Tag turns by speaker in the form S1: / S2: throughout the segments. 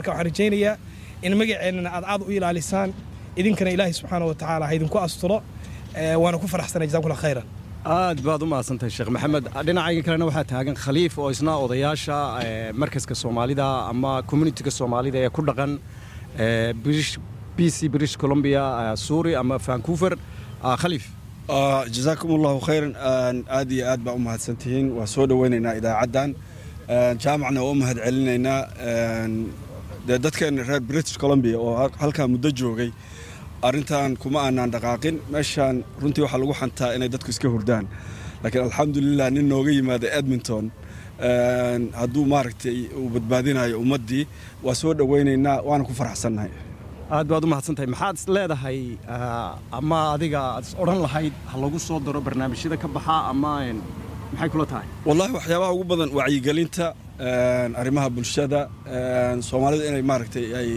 S1: waxaan rajaynayaa in magaceennana aad aad u ilaalisaan idinkana ilaahay subxaana wa tacaala ha idinku asturo waana ku faraxsanay jazakumullah khayran
S2: aad baad u mahadsantahay sheekh maxamed dhinacayga kalena waxaa taagan khaliif oo isna odayaasha markaska soomaalida ama communitiga soomaalida ee ku dhaqan b c british columbia suuri ama vancouver khaliif
S3: jazaakum allahu khayran aad iyo aad baa u mahadsantihiin waa soo dhoweynaynaa idaacaddan jaamacna waa u mahad celinaynaa dee dadkeena reer british columbia oo halkaa muddo joogay arrintan kuma aanaan dhaqaaqin meeshaan runtii waxaa lagu xantaa inay dadku iska hurdaan laakiin alxamdulilah nin nooga yimaada edmonton hadduu maaragtay uu badbaadinayo ummaddii waa soo dhoweynaynaa waana ku faraxsannahay
S2: aad baad u mahadsantahay maxaad is leedahay ama adiga aad is odhan lahayd ha lagu soo daro barnaamijyada ka baxa ama maxay kula tahay
S3: wallahi waxyaabaha ugu badan wacyigelinta arrimaha bulshada soomaalida inay maaragtay ay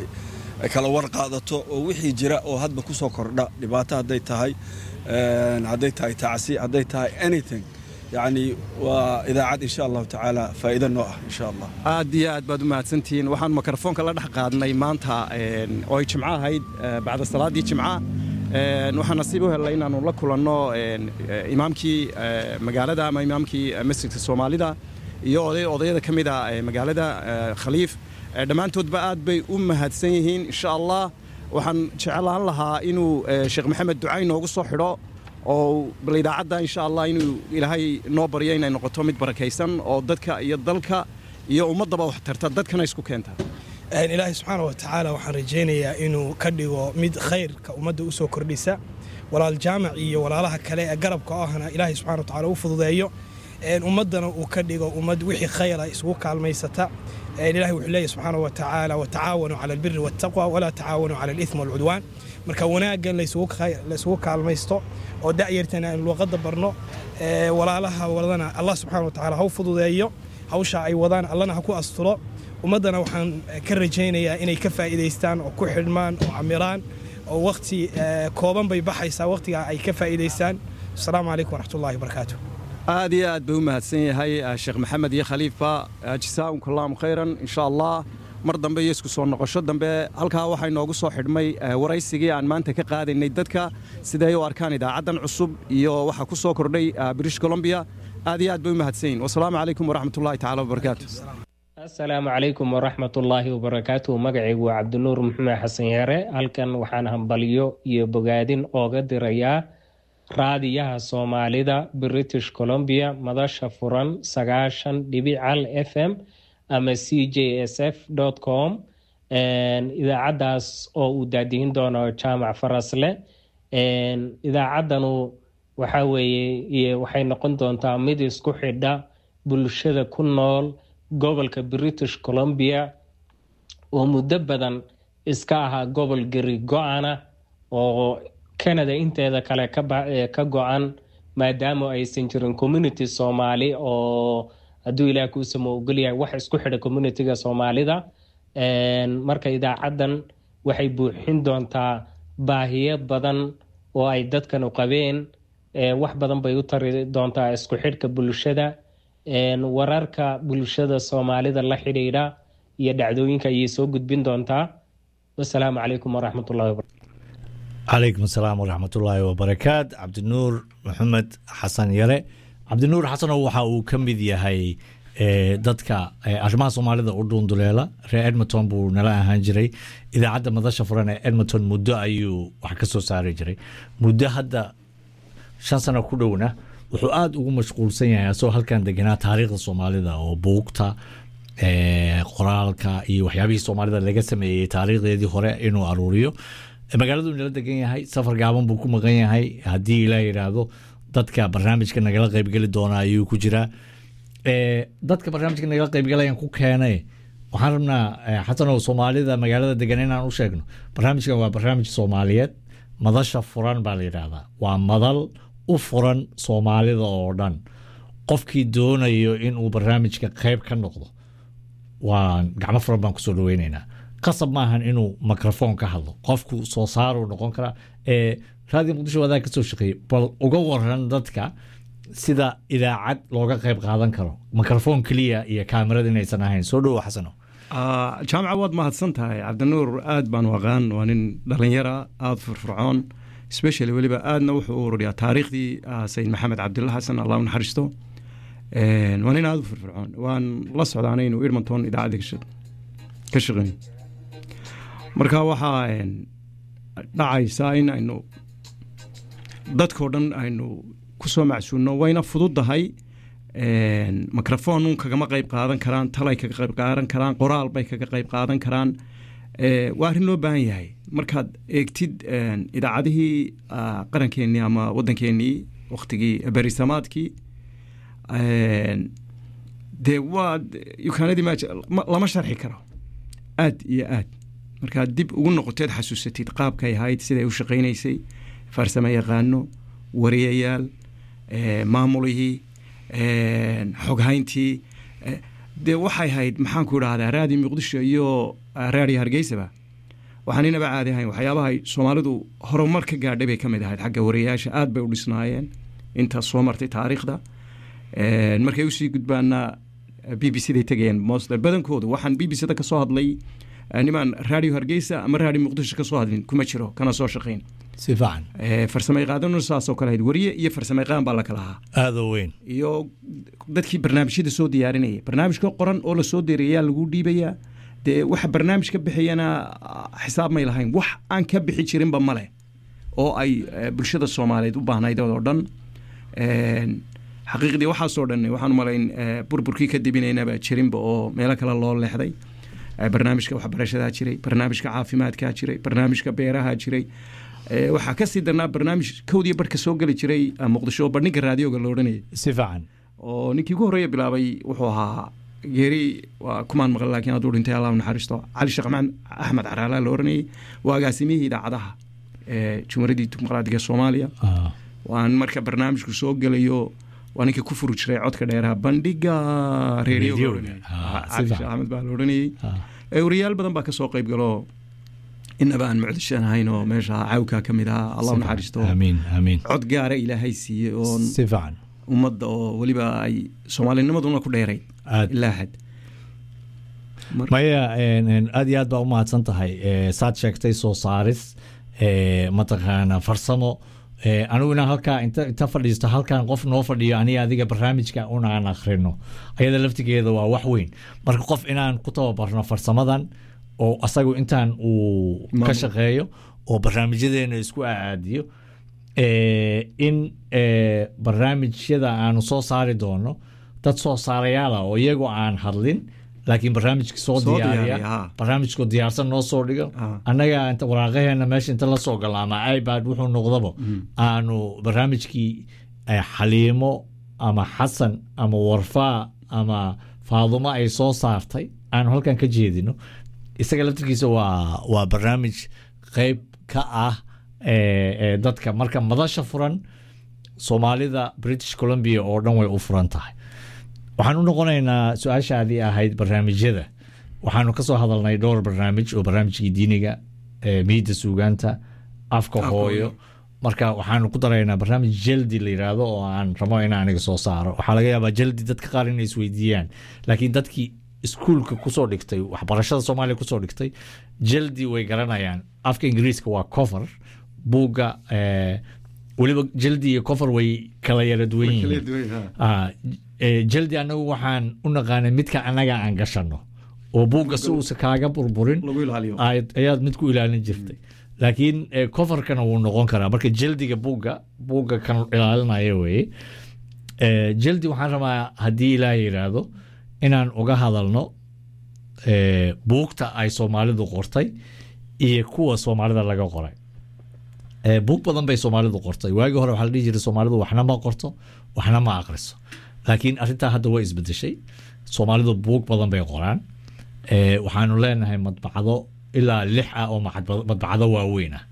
S3: kala war qaadato oo wixii jira oo hadba ku soo kordha dhibaato hadday tahay hadday tahay tacsi hadday tahay anything yacni waa idaacad insha allahu tacaala faa'iido noo ah insha allah
S2: aad iyo aad baad u mahadsantihiin waxaan mikrofoonka la dhex qaadnay maanta oo ay jimco ahayd bacda salaaddii jimca waxaan nasiib u helnay inaanu la kulanno imaamkii magaalada ama imaamkii masjidka soomaalida iyo oday odayada ka mid a magaalada khaliif dhammaantoodba aad bay u mahadsan yihiin insha allah waxaan jeclaan lahaa inuu sheekh maxamed ducay noogu soo xidho oo bal idaacadda insha allah inuu ilaahay noo baryo inay noqoto mid barakaysan oo dadka iyo dalka iyo ummaddaba wax tarta dadkana isku keenta
S1: ilaahay subxaana wa tacaala waxaan rajaynayaa inuu ka dhigo mid khayrka ummadda u soo kordhisa walaal jaamac iyo walaalaha kale ee garabka ahna ilaahay subxana wa tacala u fududeeyo ummaddana uu ka dhigo ummad wixii khayra isugu kaalmaysata ilahay wuxuu leeyahy subxaana wa tacaala watacaawanuu cala albiri waataqwa walaa tacaawanuu cala alithmi walcudwaan marka wanaaggan laysugu kaalmaysto oo da'yartana aynu luuqadda barno walaalaha wadana allah subxana wa tacala ha u fududeeyo hawsha ay wadaan allana ha ku asturo ummaddana waxaan ka rajaynayaa inay ka faa'iidaystaan oo ku xidhmaan oo camiraan oo wakhti kooban bay baxaysaa wakhtigaa ay ka faa'iidaystaan asalaamu calaykum waraxmatullahi wabarakaatu
S2: aad iyo aad bay u mahadsan yahay sheekh maxamed iyo khaliifba jasaakum allahu khayran insha allah mar dambe iyo isku soo noqosho dambe halkaa waxaa inoogu soo xidhmay waraysigii aan maanta ka qaadaynay dadka siday u arkaan idaacaddan cusub iyo waxaa ku soo kordhay british columbia aad iyo aad bay u mahadsan yihin wasalaamu calaykum waraxmatullahi tacala wabarakaatu
S4: asalaamu calaykum waraxmatullaahi wabarakaatuhu magacaygu waa cabdinuur maxamed xasan yeere halkan waxaan hambaliyo iyo bogaadin ooga dirayaa raadiyaha soomaalida british columbia madasha furan sagaashan dhibic cal f m ama c j s f com idaacaddaas oo uu daadihin doono jaamac farasle idaacaddanu waxa weeye waxay noqon doontaa mid isku xidha bulshada ku nool gobolka british columbia oo muddo badan iska ahaa gobol geri go-ana oo canada inteeda kale ka go-an maadaama aysan jirin community soomaali oo hadduu ilaah kuusamo ogolyahay wax isku xidha communitiga soomaalida marka idaacaddan waxay buuxin doontaa baahiyo badan oo ay dadkanu qabeen wax badan bay u tari doontaa isku xidhka bulshada wararka bulshada soomaalida la xidhiidha iyo dhacdooyinka ayay soo gudbin doontaa wasalaamu calaykum waraxmatullahi wabarakatu
S5: calaykum asalaam waraxmatullaahi wabarakaat cabdinuur maxamed xasan yare cabdinuur xasanow waxa uu ka mid yahay dadka arrimaha soomaalida u dhuunduleela reer edmonton buu nala ahaan jiray idaacadda madasha furan ee edmonton muddo ayuu wax ka soo saari jiray muddo hadda shan sano ku dhowna wuxuu aada ugu mashquulsan yahay asagoo halkan deganaa taariikhda soomaalida oo buugta qoraalka iyo waxyaabihii soomaalida laga sameeyey taariikhdeedii hore inuu aruuriyo magaaladuu nala degan yahay safar gaaban buu ku maqan yahay haddii ilaa yidhaahdo dadka barnaamijka nagala qaybgeli doona ayuu ku jiraa dadka barnaamijka nagala qaybgalayan ku keenay waxaan rabnaa xasanow soomaalida magaalada degan inaan u sheegno barnaamijkan waa barnaamij soomaaliyeed madasha furan baa la yidhaahdaa waa madal u furan soomaalida oo dhan qofkii doonayo inuu barnaamijka qayb ka noqdo waa gacmo furan baan kusoo dhaweyneynaa qasab maahan inuu mikrofon ka hadlo qofku soo saaruu noqon karaa ee raadiyo muqdisho wadaa kasoo shaqeeyey bal uga waran dadka sida idaacad looga qayb qaadan karo mikrofon keliya iyo kaamirad inaysan ahayn soo dhowo xasano
S2: Ah, jaamaca waad mahadsan tahay cabdinuur aad baan u aqaan waa nin dhalinyara aada firfircoon especially weliba aadna wuxuu u ururiyaa taariikhdii ah, sayid maxamed cabdilla xasan allah u naxariisto Een, waa nin aada u firfircoon waan la socdaanay inuu edmonton idaacadda ka shaq- ka shaqeyn marka waxaa een, dhacaysaa in aynu dadkoo dhan aynu ku soo macsuulno wayna fududahay microphone un kagama qayb qaadan karaan talay kaga qayb qaadan karaan qoraal bay kaga qayb qaadan karaan Eh, waa arrin loo baahan yahay markaad eegtid een, idaacadihii ah, qarankeenii ama waddankeenii waktigii berisamaadkii een, dee waa yukaanadii ma lama sharxi karo aad iyo aad markaad dib ugu noqoteed xasuusatid qaabkay ahayd siday u shaqaynaysay farsamo yaqaano wariyayaal eh, maamulihii een, xoghayntii eh, dee waxay ahayd maxaan ku idhahdaa raadi muqdisho iyo ah, raadi hargeysaba waxaan inaba caadi ahayn waxyaabaha ay soomaalidu horumar ka gaadhay bay ka mid ahayd xagga wariyayaasha aad bay u dhisnaayeen intaas soo martay taariikhda Een, markay usii gudbaana b b c day tegayeen mosler badankoodu waxaan b b c da ka soo hadlay eh, nimaan raadiyo hargeysa ama raadiyo muqdisho ka soo hadlin kuma jiro kana soo shaqayn
S5: si fiican
S2: Eh, farsamo yaqaanuna saasoo kale ahayd wariye iyo farsamo yaqaan baa la kala ahaa
S5: aada u weyn
S2: iyo dadkii barnaamijyada soo diyaarinaya barnaamijka qoran oo lasoo diyaariyaa lagu dhiibayaa dee waxa barnaamij ka bixiyana ah, xisaab may lahayn wax aan ka bixi jirinba male oo ay eh, bulshada soomaaliyeed u baahnayd oo dhan Een, xaqiiqdii waxaasoo dhan waxaan umalayn eh, burburkii ka dibinaynaba jirinba oo meelo kale loo leexday Eh, barnaamijka waxbarashadaa jiray barnaamijka caafimaadkaa jiray barnaamijka beeraha jiray Eh, waxaa kasii darnaa barnaamij kowdii barhka soo geli jiray ah, muqdisho oo bandhiga raadioga la odhanayay
S5: si fiican
S2: oo ninkii ugu horreeya bilaabay wuxuu ahaa geeri waa kumaan maqan laakiin hadduu dhintay allah u naxariisto cali sheekh maxamed axmed caraala la oranayay waa agaasimihii idaacadaha ee jumhuuriyaddii dimuqraadiga soomaaliya
S5: Ah,
S2: waan marka barnaamijku soo gelayo waa ninka ku furi jiray codka dheeraha bandhiga reerioga
S5: Radio.
S2: la oranayay.
S5: Ah,
S2: Ah,
S5: si
S2: cali
S5: fiican.
S2: sheekh axmed baa la oranayay
S5: ah.
S2: ee wariyaal badan baa ka soo qayb galo inaba aan mucdishan ahayn oo meesha cawka ka mid ahaa allah u
S5: Si fiican.
S2: naxariisto
S5: amiin amiin
S2: cod gaara ilaahay siiyey oon
S5: si fiican
S2: ummadda oo weliba ay soomaalinimaduna ku dheerayd
S5: aad
S2: ilaa xad Mar-
S5: maya een, een, aad iyo aad baa u mahadsan tahay Eh, saad sheegtay soo saaris eh, mataqaana farsamo Eh, anigu inaan halkaa inta inta fadhiisto halkan qof noo fadhiyo aniga adiga barnaamijka unaan akhrino ayada laftigeeda waa wax weyn marka qof inaan ku tababarno farsamadan oo asagu intaan uu ka
S2: Maamul.
S5: shaqeeyo oo barnaamijyadeena isku aadiyo eh, in eh, barnaamijyada aanu soo saari doono dad soo saarayaala oo iyagoo aan hadlin laakiin barnaamijka soo
S2: Soo
S5: diyaariya
S2: diyaariya, ha.
S5: barnaamijkoo diyaarsan noo soo dhigo
S2: Ah.
S5: annaga inta waraaqaheena meesha inta la soo gala ama ipad wuxuu noqdaba aanu barnaamijkii eh, xaliimo ama xasan ama warfaa ama faadumo ay soo saartay aanu halkan ka jeedino isaga laftirkiisa waa waa barnaamij qeyb ka ah eh, eh, dadka marka madasha furan soomaalida british columbia oo dhan way u furan tahay waxaan u noqonaynaa su-aashaadii ahayd barnaamijyada waxaanu ka soo hadalnay dhowr barnaamij oo barnaamijkii diiniga eh, miida suugaanta afka hooyo marka waxaanu ku daraynaa barnaamij jaldi la yiraahdo oo aan rabo in aniga soo saaro waxaa laga yaabaa jaldi dadka qaar inay isweydiiyaan laakiin dadkii iskuulka kusoo dhigtay waxbarashada soomaaliya kusoo dhigtay jaldi way garanayaan afka ingiriiska waa cover buugga eh, weliba jaldi iyo cover way kala yara duwan yihiin Ah, eh, jaldi anagu waxaan u naqaanay midka annaga aan gashano oo buugga si uusa kaaga burburin
S2: lagu ilaaliyo
S5: ayaad ayaad mid ku ilaalin jirtay laakiin eh, coverkana wuu noqon karaa marka jaldiga buugga buugga kan ilaalinaya weye Eh, jaldi waxaan rabaa haddii ilaah yidhaahdo inaan uga hadalno eh, buugta ay soomaalidu qortay iyo kuwa soomaalida laga qoray Eh, buug badan bay soomaalidu qortay waagii hore waxaa la dhihi jiray soomaalidu waxna ma qorto waxna ma aqriso laakiin arrintaa hadda way isbedeshay soomaalidu buug badan bay qoraan Eh, waxaanu leenahay madbacdo ilaa lix ah oo macad- madbacdo waaweyn ah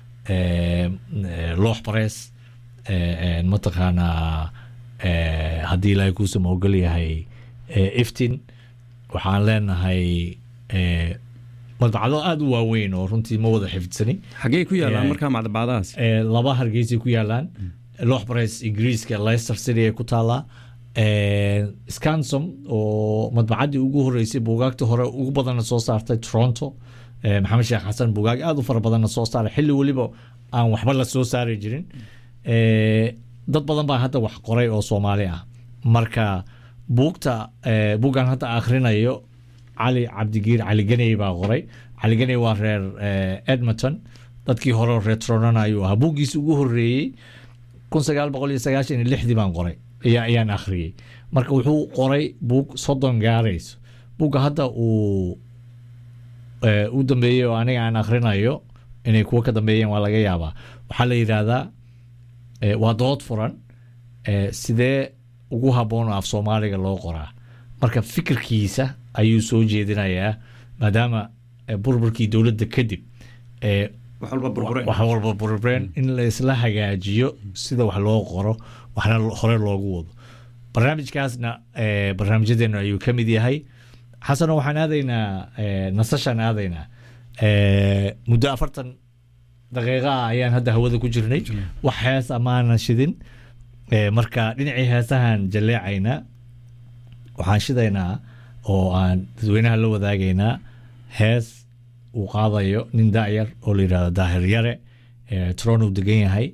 S5: Eh, eh, loox barees eh, eh, mataqaanaa eh, haddii ilaahay kuusama ogol yahay eh, iftin waxaan leenahay eh, madbacdo aada u waaweyn oo runtii ma wada xifdsani
S2: xaggee ku yaalaan
S5: Eh,
S2: markaa macdabacdahaas
S5: Eh, laba hargeysay ku yaalaan loox bareys ingiriiska leicester city ay ku taalaa scansom oo madbacaddii ugu horeysay buugaagta hore ugu badanna soo saartay toronto maxamed sheekh xasan buugaag aada u fara badanna soo saaray xilli weliba aan waxba la soo saari jirin dad badan baa hadda wax qoray oo soomaali ah marka buugta buuggan hadda akhrinayo cali cabdigiir cali ganey baa qoray cali ganey waa reer edmonton dadkii hore reer tronana ayuu ahaa buuggiisi ugu horeeyey kun sagaal boqol iyo sagaashan iyo lixdii baan qoray ayaan akhriyey marka wuxuu qoray buug soddon gaarayso buugga hadda uu u dambeeyey oo aniga aan akhrinayo inay kuwo ka dambeeyeen waa laga yaabaa waxaa la yidhaahdaa waa dood furan sidee ugu habboon af soomaaliga loo qoraa marka fikirkiisa ayuu soo jeedinayaa maadaama burburkii dowladda kadib wax walba burbureen in laisla hagaajiyo sida wax loo qoro waxna hore loogu wado barnaamijkaasna barnaamijyadeena ayuu ka mid yahay xasano waxaan aadaynaa nasashaan aadaynaa muddo afartan daqiiqa ah ayaan hadda hawada ku jirnay wax hees amaanan shidin marka dhinacii heesahan jalleecaynaa waxaan shidaynaa oo aan dadweynaha la wadaagaynaa hees uu qaadayo nin da'yar oo la yidhahdo daahir yare toronto degan yahay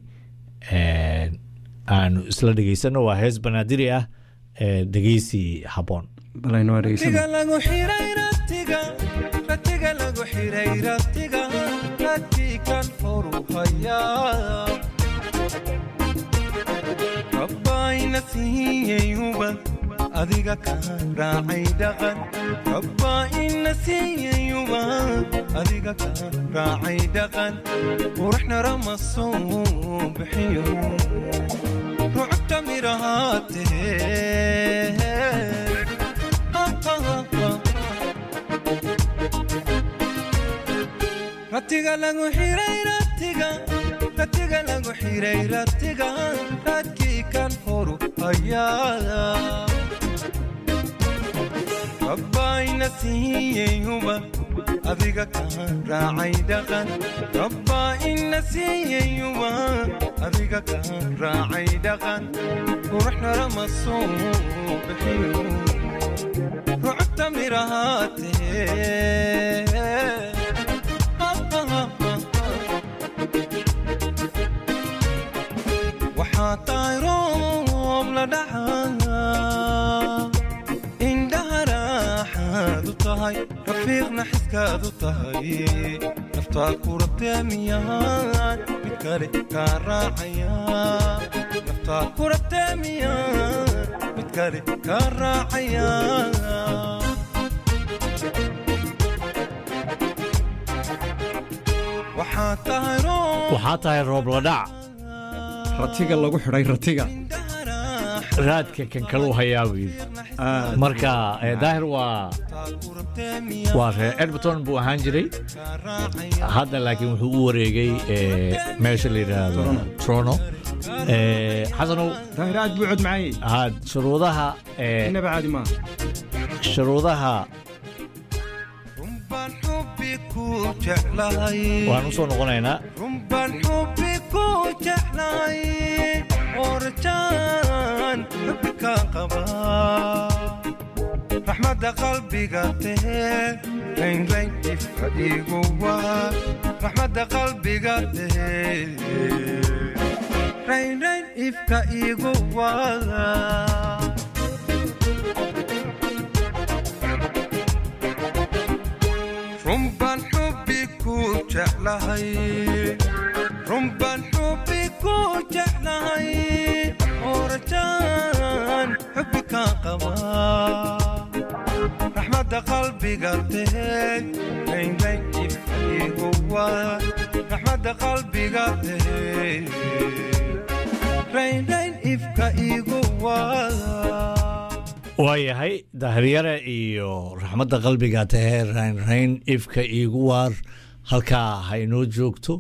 S5: aanu isla dhegeysano waa hees banaadiri ah dhegeysi habboon
S6: rabbayna siiyeyuban adiga ka raacay dhaqan rabbaa ina siiyeyuban adiga ka raacay dhaqan quruxna rama soo bixiyo rucubta mirahaatee ratiga lagu xiray ratiga ratiga lagu xiray ratiga radkii kan horu hayaa rabbayna siiyeyuba adiga ka raacay dhaqan rabbaa ina siiyeyuba adiga ka raacay dhaqan quruxna rama soo bixiyo rucubta mirahaatee waxaa tahay roob la dhacaa indhaha raaxaadu tahay rafiiqna xiskaadu tahay naftaa ku rabtee miyaan mid kale kaa raacaya naftaa ku rabtee miyaan mid kale kaa raacaya waxaa tahay roob
S5: waxaa tahay roob la dhac
S2: ratiga lagu xidhay ratiga
S5: raadka kan kaluu hayaa buu yidhi marka daahir waa waa reer edmonton buu ahaan jiray hadda laakiin wuxuu u wareegay meesha la yidhaahdo trono xasanow
S2: daahir aad buu cod macaayey
S5: had shuruudaha
S2: inaba caadi maaha
S5: shuruudaha
S6: rumbaan xubbi ku jeclahay
S5: waan u soo noqonaynaa
S6: rumbaan xubbi ku jeclahay orjaan xubbi ka qaba raxmadda qalbiga tahee raynrayn ifka igu waa raxmadda qalbiga tahee raynrayn ifka igu waa rumbaan xubbi ku jeclahay rumbaan xubbi ku jeclahay orjaan xubbi ka qaba raxmadda qalbiga tahee raynrayn ifka igu waa raxmadda qalbiga tahee raynrayn ifka igu waa
S5: waayahay daahiryare iyo raxmadda qalbiga tahee raynrayn ifka iigu waar halkaa ha inoo joogto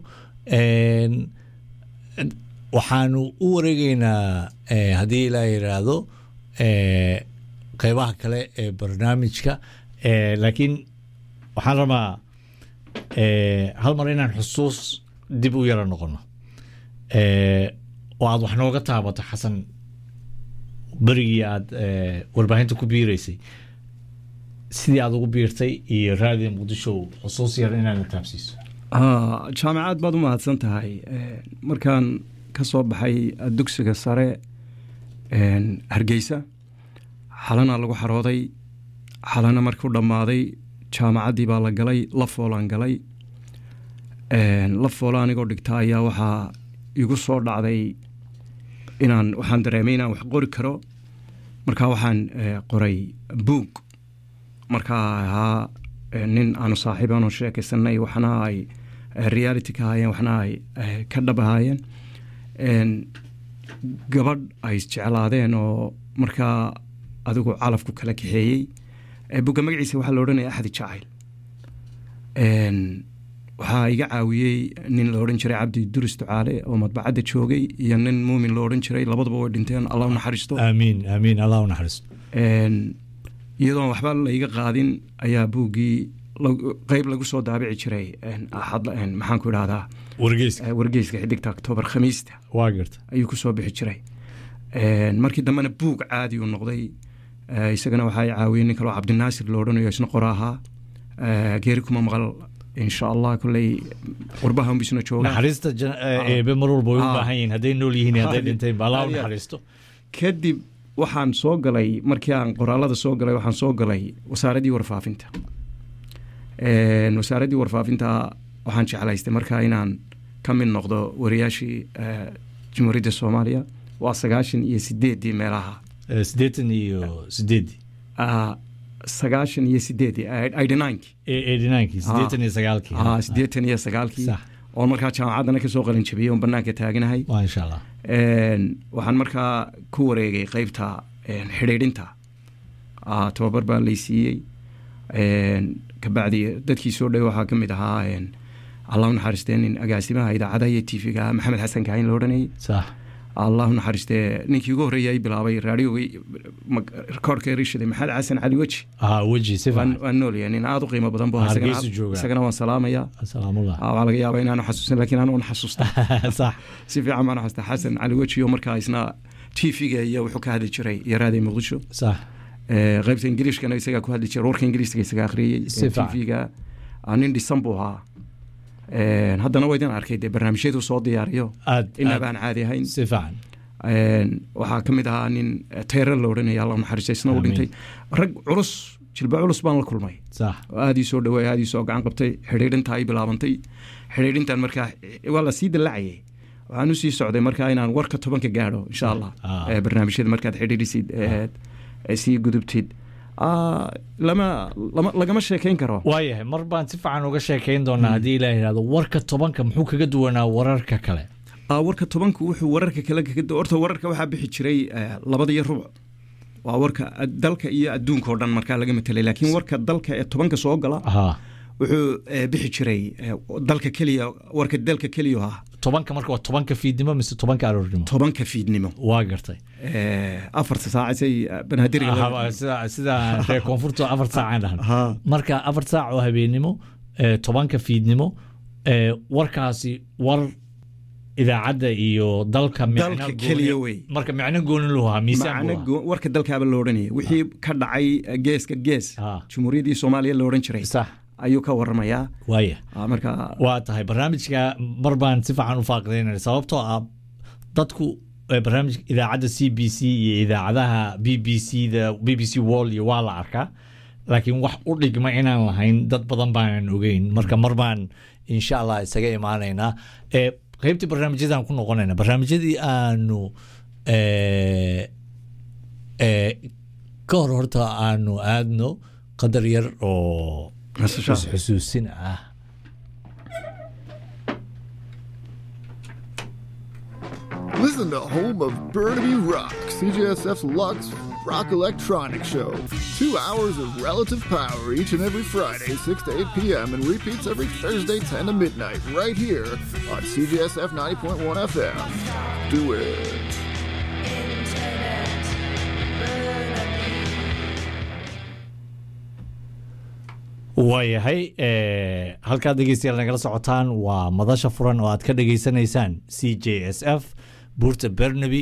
S5: waxaanu u wareegeynaa haddii ilaa yidhaahdo qeybaha kale ee barnaamijka laakiin waxaan rabaa hal mar inaan xusuus dib u yara noqono oo aad wax nooga taabato xasan berigii aad eh, warbaahinta ku biiraysay sidii aad ugu biirtay iyo raadiga muqdisho xusuus yar inaad taabsiiso
S2: haa jaamacaad baad u mahadsan tahay Een, markaan ka soo baxay dugsiga sare een, hargeysa xalana lagu xarooday xalana markuu dhammaaday jaamacaddii baa la galay la foolaan galay Een, la foola anigoo dhigta ayaa waxaa igu soo dhacday inaan waxaan dareemay inaan wax qori karo markaa waxaan eh, qoray buug markaa ahaa eh, nin aanu saaxiib aanu sheekaysanay waxna ay eh, reality ka ahaayeen waxna ay eh, ka dhab ahaayeen Een, gabadh ay isjeclaadeen oo markaa adigu calafku kala kaxeeyey Eh, buugga magaciisa waxaa la odhanaya axdi jacayl Een, waxaa iga caawiyey nin la odhan jiray cabdi duris ducaale oo madbacadda joogay iyo nin muumin la odhan jiray labaduba way dhinteen allah u naxariisto
S5: aamiin aamiin allah u naxariisto
S2: Een, iyadoon waxba laiga qaadin ayaa buuggii lag- qeyb lagu soo daabici jiray een, axad een, maxaan ku idhahdaa
S5: wargeyska
S2: eh, wargeyska xidigta octoobar khamiista
S5: waa garta
S2: ayuu ku soo bixi jiray Een, markii dambena buug caadi uu noqday Eh, isagana waxaa i caawiyey nin kaloo cabdinaasir lo odhanayo isna qora ahaa Eh, geeri kuma maqal insha allah kolley qurbaha unbisna jooga
S5: naxariista jan- eh, eebe mar walba way u
S2: Ah.
S5: baahan yihiin hadday nool yihiin iyo hadday
S2: Ah,
S5: dhinteen ba allah u
S2: ah, yeah.
S5: naxariisto
S2: kadib waxaan soo galay markii aan qoraalada soo galay waxaan soo galay wasaaraddii warfaafinta Een, wasaaraddii warfaafinta waxaan jeclaystay markaa inaan ka mid noqdo wariyaashii eh, jamhuuriyadda soomaaliya waa sagaashan iyo sideeddii meelaha
S5: Eh, siddeetan iyo sideeddii
S2: Ah, sagaashan iyo sideeddii eighty ninekii
S5: eighty ninekii siddeetan iyo sagaalkii
S2: ah siddeetan iyo sagaalkii
S5: Sax.
S2: oon markaa jaamacaddana kasoo qalin jabiyey oon banaanka taaganahay
S5: waa insha allah
S2: Een, waxaan markaa ku wareegay qeybta een, xidhiidhinta Ah, tababar baa lay siiyey Een, kabacdi dadkii soo dhawey waxaa ka mid ahaa een, allah u naxariistee nin agaasimaha idaacadaha iyo tv-ga maxamed xasan kaahin la odhanayay
S5: sax
S2: allah u naxariistee ninkii ugu horreeyay bilaabay raadioga rekoorka rishaday maxamed xasan cali weji
S5: ah weji si
S2: waan
S5: fiican
S2: waan noolyahay nin aada u qiimo badan bu
S5: Ah,
S2: ahaa. Isagana-
S5: Hargeysa jooga.
S2: isagana waan salaamaya
S5: salaamullah
S2: Ah, waxaa laga yaabaa inaanu xasuusan laakiin aanu xasuusta
S5: sax
S2: si fiican baan xasuusta xasan cali weji oo markaa isna tv-ga iyo wuxuu ka hadli jiray iyo raaday muqdisho
S5: sax
S2: Eh, qaybta ingiliishkana isagaa ku hadli jiray warka ingiliiska isagaa akhriyey
S5: Si fiican.
S2: tv-ga ah, nin dhisan buu ahaa Eh, haddana waa idin arkay dee barnaamijyadu soo diyaariyo
S5: aad
S2: inaa
S5: aad
S2: baan caadi ahayn
S5: si fiican
S2: Een, waxaa ka mid ahaa nin eh, tayra la odhanaya allah u naxariisto isna uu
S5: Amiin.
S2: dhintay rag culus jilba culus baan la kulmay
S5: sax
S2: oo aad ii soo dhaweey aad ii soo gacan qabtay xidhiidhinta ay bilaabantay xidhiidhintan markaa waa la sii dallacayay waxaan u sii socday markaa inaan warka tobanka gaadho insha allah
S5: Ah.
S2: Eh, barnaamijyada markaad xidhiidhisid eh, eh, sii gudubtid Ah, lama lama- lagama sheekayn karo
S5: waayahay mar baan si fiican uga sheekayn doonaa haddii ilaa yidhahdo warka tobanka muxuu kaga duwanaa wararka kale
S2: Ah, warka tobanku wuxuu wararka kale kaga horta wararka waxaa bixi jiray eh, labada iyo rubuc waa warka ad- dalka iyo adduunka oo dhan markaa laga matelay laakiin warka dalka ee tobanka soo gala
S5: ha
S2: wuxuu eh, bixi jiray eh, dalka keliya warka dalka keliya ah
S5: tobanka marka waa tobanka fiidnimo mise tobanka aroornimo
S2: tobanka fiidnimo
S5: waa gartay
S2: Eh, afarta saacasay banaadiriga
S5: Aha, sida sida reer koonfurta afar saacaan dhahan
S2: Ha.
S5: marka afar saac oo habeenimo eh, tobanka fiidnimo eh, warkaasi war idaacadda iyo dalka micno
S2: Dalka
S5: gooni-
S2: keliya wey.
S5: marka micno gooni lu ahaa miisaan
S2: macno
S5: buu ahaa.
S2: go- warka dalkaaba la odhanaya wixii ka dhacay eh, geeska gees
S5: Ah.
S2: jumhuuriyaddii soomaaliya la odhan jiray
S5: sax
S2: ayuu ka waramayaa
S5: waaya
S2: Ah, marka
S5: waa tahay barnaamijka mar baan si fiican u faaqidaynaya sababtoo ah dadku eh, barnaamijka idaacadda c b c iyo idaacadaha b b c da b b c wall iyo waa la arkaa laakiin wax u dhigma inaan lahayn dad badan baanan ogeyn marka mar baan insha allah isaga imaanaynaa Eh, qaybtii barnaamijyadaan ku noqonayna barnaamijyadii aanu eh, eh, ka hor horta aanu aadno qadar yar oo
S2: Nasasho.
S5: xusuusin ah
S7: Listen to Home of Burnaby Rock, CJSF's Lux Rock Electronic Show. Two hours of relative power each and every Friday, 6 to 8 p.m., and repeats every Thursday, 10 to midnight, right here on CJSF 90.1 FM. Do it.
S5: waayahay eh, halkaad dhegeystayaal nagala socotaan waa madasha furan oo aad ka dhegeysanaysaan c j s f buurta bernaby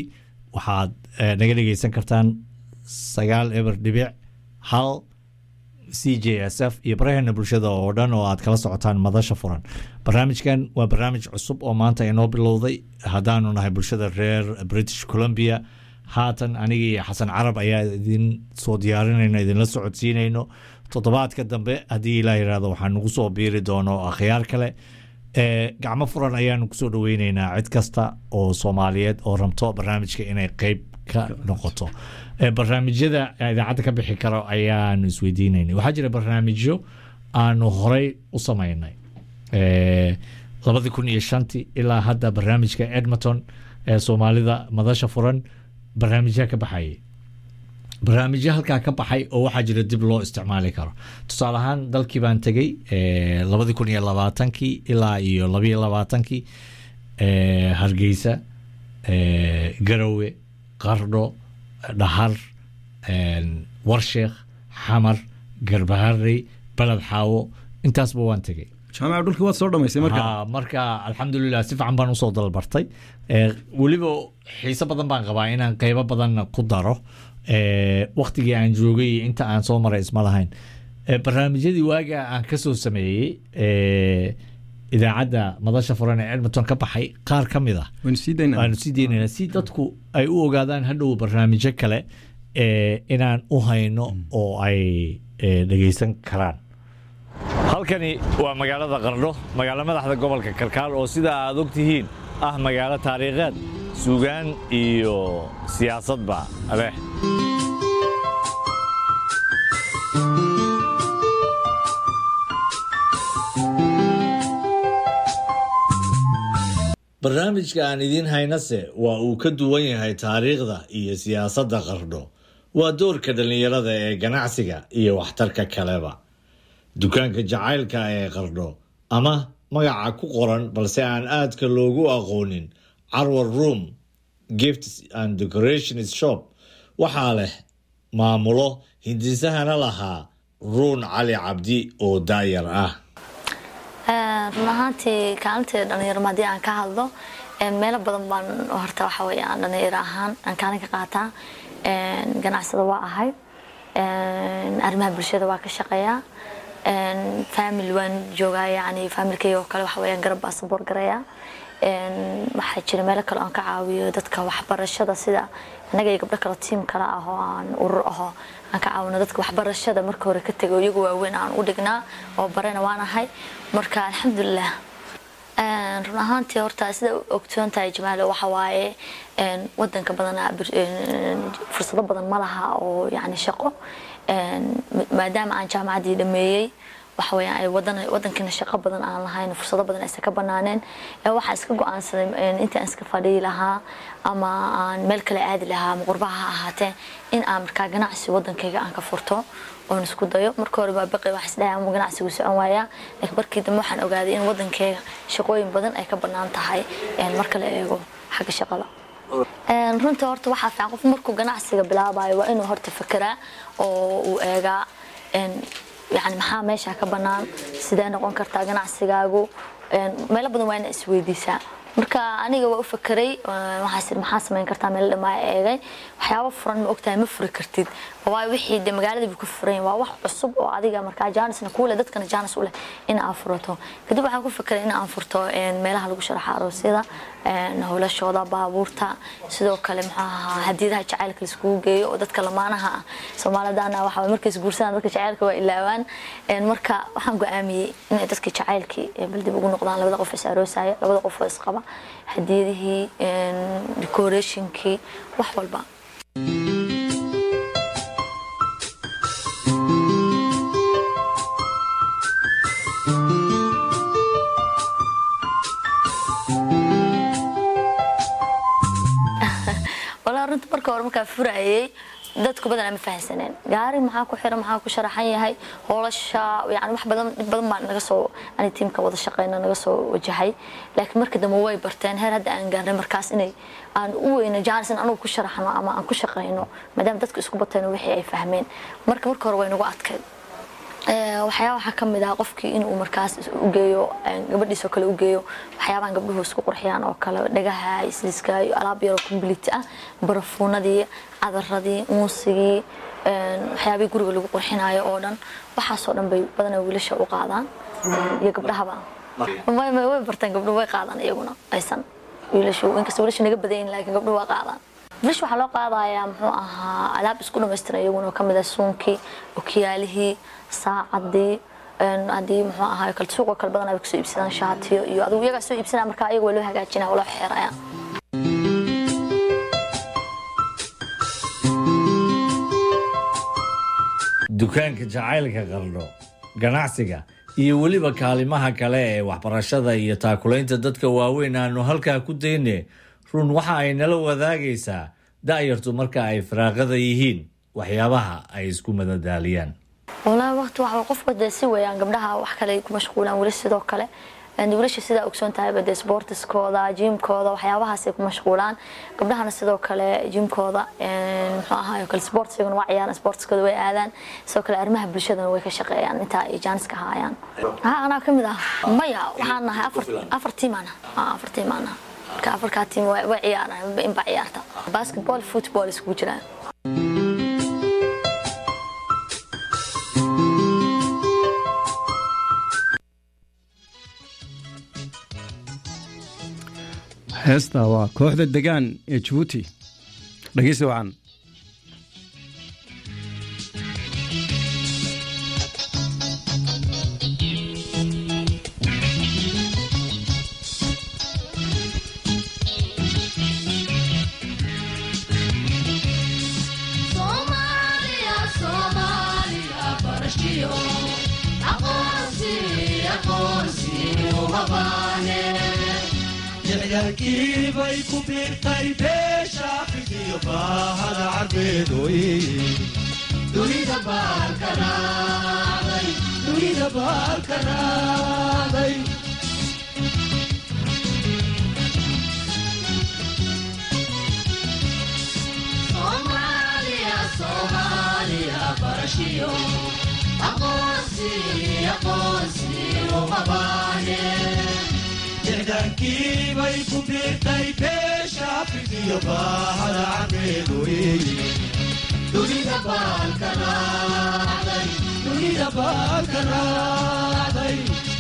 S5: waxaad eh, naga dhegeysan kartaan sagaal eber dhibic hal c j s f iyo baraheena bulshada oo dhan oo aad kala socotaan madasha furan barnaamijkan waa barnaamij cusub oo maanta inoo bilowday haddaanu nahay bulshada reer british columbia haatan aniga iyo xasan carab ayaa idin soo diyaarinayno idinla socodsiinayno toddobaadka dambe haddii ilaa yidhaahdo waxaan nagu soo biiri doono akhyaar kale ee gacmo furan ayaanu kusoo dhaweyneynaa cid kasta oo soomaaliyeed oo rabto barnaamijka inay qeyb ka noqoto ee barnaamijyada idaacadda ka bixi karo ayaanu isweydiinaynay waxaa jira barnaamijyo aanu horey u sameynay ee labadii kun iyo shantii ilaa hadda barnaamijka edmonton ee soomaalida madasha furan barnaamijyaa ka baxayay barnaamijyo halkaa ka baxay oo waxaa jira dib loo isticmaali karo tusaale ahaan dalkii baan tegey eh, labadii kun iyo labaatankii ilaa iyo labiyo labaatankii eh, hargeysa eh, garowe qardho dhahar eh, warsheekh xamar garbaharey baled xaawo intaasba waan tegey
S2: jaamaca dhulkii waad soo dhamaysay marka
S5: Ha, marka alxamdulilah si fiican baan usoo dalbartay Eh, weliba xiise badan baan qabaa inaan qeybo badan ku daro Eh, waktigii aan joogay iyo inta aan soo maray isma lahayn Eh, barnaamijyadii waaga aan kasoo sameeyey eh, idaacadda madasha furan ee edmonton ka baxay qaar ka mid ah
S2: waynu sii daynaa
S5: waanu sii deynaynaa si dadku ay u ogaadaan hadhow barnaamijyo kale ee inaan u hayno oo ay eh, dhegeysan karaan halkani waa magaalada qardho magaalo madaxda gobolka kalkaal oo sida aad ogtihiin ah magaalo taariikheed suugaan iyo siyaasadba leh barnaamijka aan idiin haynase waa uu ka duwan yahay taariikhda iyo siyaasadda qardho waa doorka dhallinyarada ee ganacsiga iyo waxtarka kaleba dukaanka jacaylka ee qardho ama magaca ku qoran balse aan aadka loogu aqoonin carwar room gifts and decorations shop waxaa leh maamulo hindisahana lahaa ruun cali cabdi oo daayar ah
S8: run ahaantii kaalintii dhalinyarmo haddii aan ka hadlo meelo badan baan horta waxa weeye aan dhalinyaro ahaan aan kaalin ka qaataa ganacsada waa ahay arrimaha bulshada waa ka shaqeeyaa family waan joogaa yani familkayga oo kale waxa weeyaan garab baa saboor garayaa waxaa jira meelo kale aan ka caawiyo dadka waxbarashada sida innaga iyo gabdho kale tiim kale ah oo aan urur ahoo aan ka caawino dadka waxbarashada marka hore ka tego iyagu waaweyn aan u dhignaa oo barena waan ahay marka alxamdulilah run ahaantii horta sida ogsoon tahay jamaalo waxa waaye wadanka badanaa fursado badan ma laha oo yani shaqo maadaama aan jaamacaddii dhameeyey waxa weeyaan ay wadan wadankiina shaqo badan aan lahayn fursado badan aysan ka banaaneen waxaan iska go-aansaday intaan iska fadhiyi lahaa ama aan meel kale aadi lahaa ama qurbaha ha ahaatee in aan markaa ganacsi wadankayga aan ka furto oon isku dayo marka hore baa baqi wax isdhahay ama ganacsigu socon waayaa laakiin markii dambe waxaan ogaaday in wadankayga shaqooyin badan ay ka banaan tahay marka la eego xagga shaqada runta horta waxaa fiican qof markuu ganacsiga bilaabayo waa inuu horta fekeraa oo uu eegaa yani maxaa meesha ka banaan sidee noqon kartaa ganacsigaagu meelo badan waa ina isweydiisaa marka aniga waa u fakeray waxaas maxaa samayn kartaa meel dhamaa eegay waxyaabo furan ma ogtahay ma furi kartid waayo wixii de magaalada buu ka furan waa wax cusub oo adiga markaa jaanisna kuule dadkana jaanis u leh in aan furato kadib waxaan ku fakeray in aan furto meelaha lagu sharaxa aroosyada howlashooda baabuurta sidoo kale muxuu ahaa hadiyadaha jacaylka laiskugu geeyo oo dadka lamaanaha ah soomaalidana waxa markay isguursadaan dadka jacaylka waa ilaawaan marka waxaan go-aamiyey inay dadka jacaylkii bal dib ugu noqdaan labada qof is aroosaya labada qof oo isqaba hadiyadihii decorationkii wax walba walaa runta marka hore markaa furayay dadku badanaa ma fahansaneen gaari maxaa ku xiran maxaa ku sharaxan yahay hoolasha yani wax badan dhib badan baa naga soo ani tiimka wada shaqeyna naga soo wajahay laakiin marka dambe way barteen heer hadda aan gaarnay markaas inay aan u weyno jaanis in anugu ku sharaxno ama aan ku shaqeyno maadaama dadku isku bateen wixii ay fahmeen marka marka hore way nagu adkayd Ee, waxyaaba waxaa ka mid ah qofkii inuu markaas u geeyo een, gabadhiisoo kale u geeyo waxyaabahan gabdhuhu isku qurxiyaan oo kale dhagaha isliska iyo alaab yaroo complete ah barafuunadii cadaradii muusigii een, waxyaabihii guriga lagu qurxinayo oo dhan waxaasoo dhan bay badanaa wiilasha u qaadaan een, iyo gabdhahaba way way- way barteen gabdhuhu way qaadaan iyaguna aysan wiilashu inkasta wiilashu naga badan yihiin laakiin gabdhuhu waa qaadaan wiilasha waxaa loo qaadayaa muxuu ahaa alaab isku dhamaystiran iyaguna oo kamid ah suunkii okiyaalihii saacadii een, haddii muxuu ahaa kale suuqoo kale badan ay kasoo iibsadaan shaatiyo iyo adigu iyagaa soo iibsanaya marka ayaga waa loo hagaajinaya waa loo xeeraya
S5: dukaanka jacaylka qardho ganacsiga iyo weliba kaalimaha kale ee waxbarashada iyo taakulaynta dadka waaweyn aanu halkaa ku dayne run waxa ay nala wadaagaysaa da'yartu marka ay firaaqada yihiin waxyaabaha ay isku madadaaliyaan
S8: walahi waqti waxa qofka dee si weeyaan gabdhaha wax kale ay ku mashquulaan weli sidoo kale Een, wiilasha sidaa ogsoon tahayba dee sportiskooda jimkooda waxyaabahaasay ku mashquulaan gabdhahana sidoo kale jimkooda een, muxuu ahaay kale sportsigana waa ciyaaraan sportiskooda way aadaan sidoo kale arrimaha bulshadana way ka shaqeeyaan intaa ay jaaniska haayaan ha anaa ka mid ah maya waxaan nahay afar afar tiimaan ah afar tiimaan ah marka afarkaa tiim way way ciyaaraan inbaa ciyaarta basketball football iskugu jiraan
S9: heesta waa kooxda degaan ee jabuuti dhegeysi wacan
S10: Soomaaliya, Soomaaliya, barashiyo, aqoonsi, aqoonsi, uma baahne.
S6: jeclaalkii bay ku biirtay beesha afrikiyo baahada carbeedoy
S10: Dunida baalka raacday,
S6: dunida baalka raacday
S10: Soomaaliya, Soomaaliya, barashiyo, aqoonsi, aqoonsi, uma baahne.
S6: jeclaalkii bay ku biirtay beesha afrikiyo baahada carbeedoy
S10: Dunida baalka raacday,
S6: dunida baalka raacday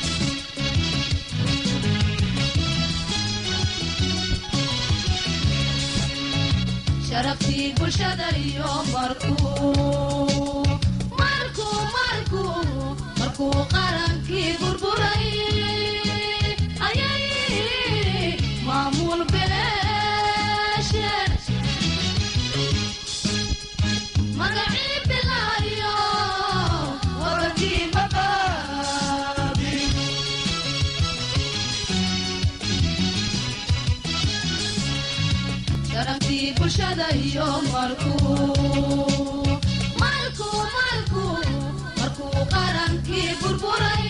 S10: sharaftii bulshada iyo markuu markuu markuu markuu qarankii burburay ayay maamul beesheen magacii bilaayo wadankii maqaabi sharaftii bulshada iyo markuu markuu markuu markuu qarankii burburay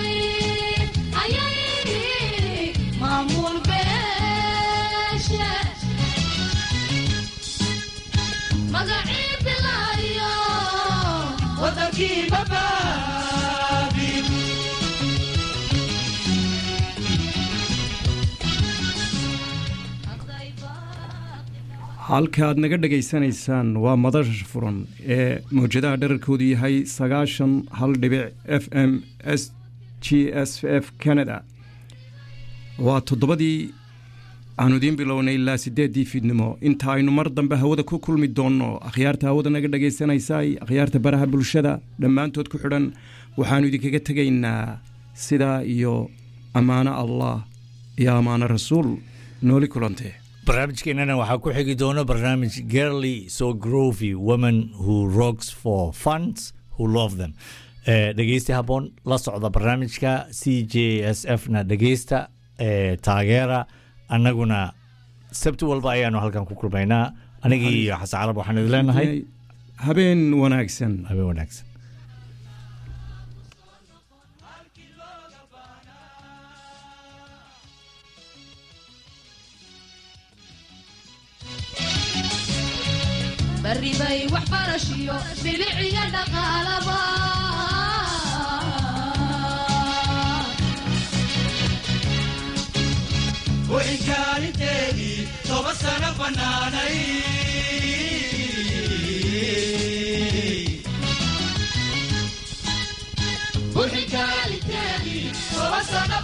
S10: ayay maamul beeshe magacii bilaayo
S6: wadankii mabaabi
S9: halka aad naga dhegaysanaysaan waa madasha furan ee mawjadaha dherarkoodu yahay sagaashan hal dhibic f m s g s f canada waa toddobadii aanu idiin bilownay ilaa sideeddii fiidnimo inta aynu mar dambe hawada ku kulmi doonno akhyaarta hawada naga dhagaysanaysay akhyaarta baraha bulshada dhammaantood ku xidhan waxaannu idinkaga tegaynaa sidaa iyo ammaano allah iyo ammaano rasuul nooli kulantee
S5: barnaamijkeenana waxaa ku xigi doona barnaamij girly so grovy women who rocks for funds who love them Eh, dhegeysti habboon la socda barnaamijka c j s f na dhegeysta eh, taageera annaguna sabti walba ayaanu halkan ku kulmaynaa anigii iyo xasan carab waxaan idin leenahay
S9: habeen wanaagsan
S5: habeen wanaagsan
S10: barri bay waxbarashiyo biliciga dhaqaalaba
S6: kaalinteedii toba sana bannaanay